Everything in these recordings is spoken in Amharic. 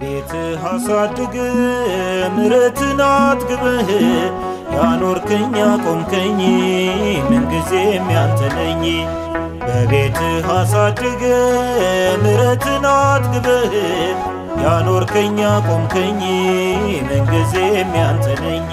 በቤትህ አሳድግ ምሕረትን አጥግበህ ያኖርከኝ ያቆምከኝ ምንጊዜም ያንተ ነኝ። በቤትህ አሳድግ ምሕረትን አጥግበህ ያኖርከኝ ያቆምከኝ ምንጊዜም ያንተ ነኝ።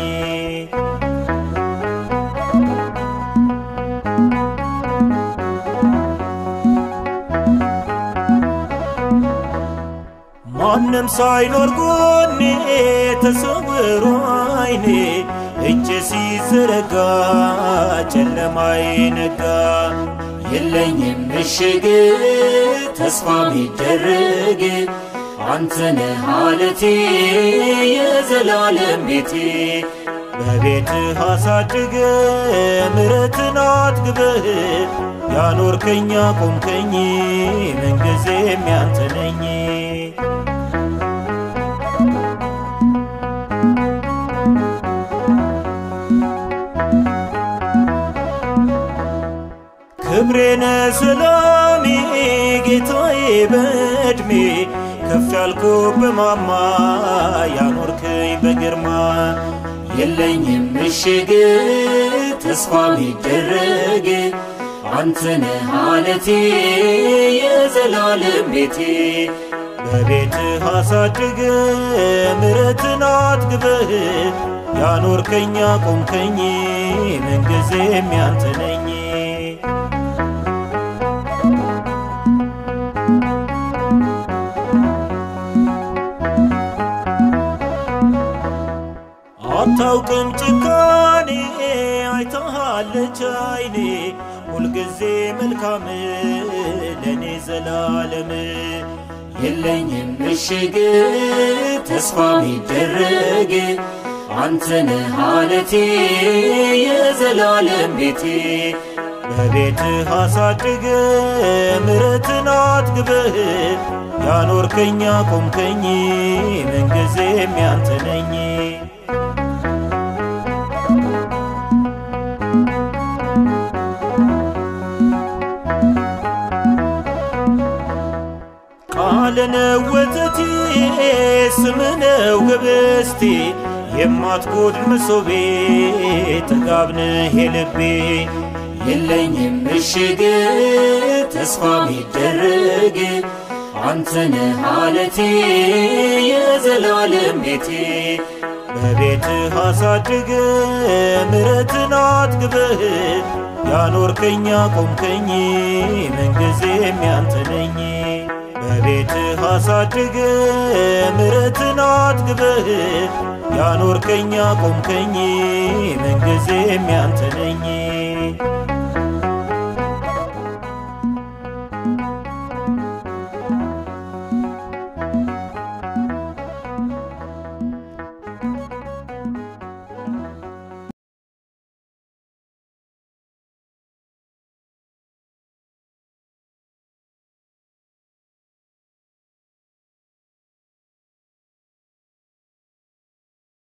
ማንም ሳይኖር ጎኔ ተሰውሮ አይኔ እጅ ሲዘረጋ ጨለማዬ ነጋ። የለኝም ምሽግ ተስፋ ሚደረግ አንተነህ አለቴ የዘላለም ቤቴ በቤትህ አሳድግ ምሕረትን አጥግበህ ያኖርከኝ ያቆምከኝ ምንጊዜም ያንተ ነኝ። ክብሬነ ሰላሜ ጌታዬ በዕድሜ ከፍ ያልኩ በማማ ያኖርከኝ በግርማ የለኝም ምሽግ ተስፋ ሚደረግ አንተነህ አለቴ የዘላለም ቤቴ በቤትህ አሳድግ ምሕረትን አጥግበህ ያኖርከኝ ያቆምከኝ ምንጊዜም ያንተ ነኝ። አታውቅም ጭካኔ አይተሃለች አይኔ ሁልጊዜ መልካም ለእኔ ዘላለም የለኝም ምሽግ ተስፋ ሚደረግ አንተነህ አለቴ የዘላለም ቤቴ በቤትህ አሳድግ ምሕረትን አጥግበህ ያኖርከኝ ያቆምከኝ ምንጊዜም ያንተ ነኝ። ቃልነው ወተቴ ስምነው ህብስቴ የማትጎድል መሶቤ ጥጋብነህ የልቤ የለኝም ምሽግ ተስፋ ሚደረግ አንተነህ አለቴ የዘላለም ቤቴ በቤትህ አሳድግ ምሕረትን አጥግበህ ያኖርከኝ ያቆምከኝ ምንጊዜም ያንተ ነኝ። በቤትህ አሳድግ ምሕረትን አጥግበህ ያኖርከኝ ያቆምከኝ ምንጊዜም ያንተ ነኝ።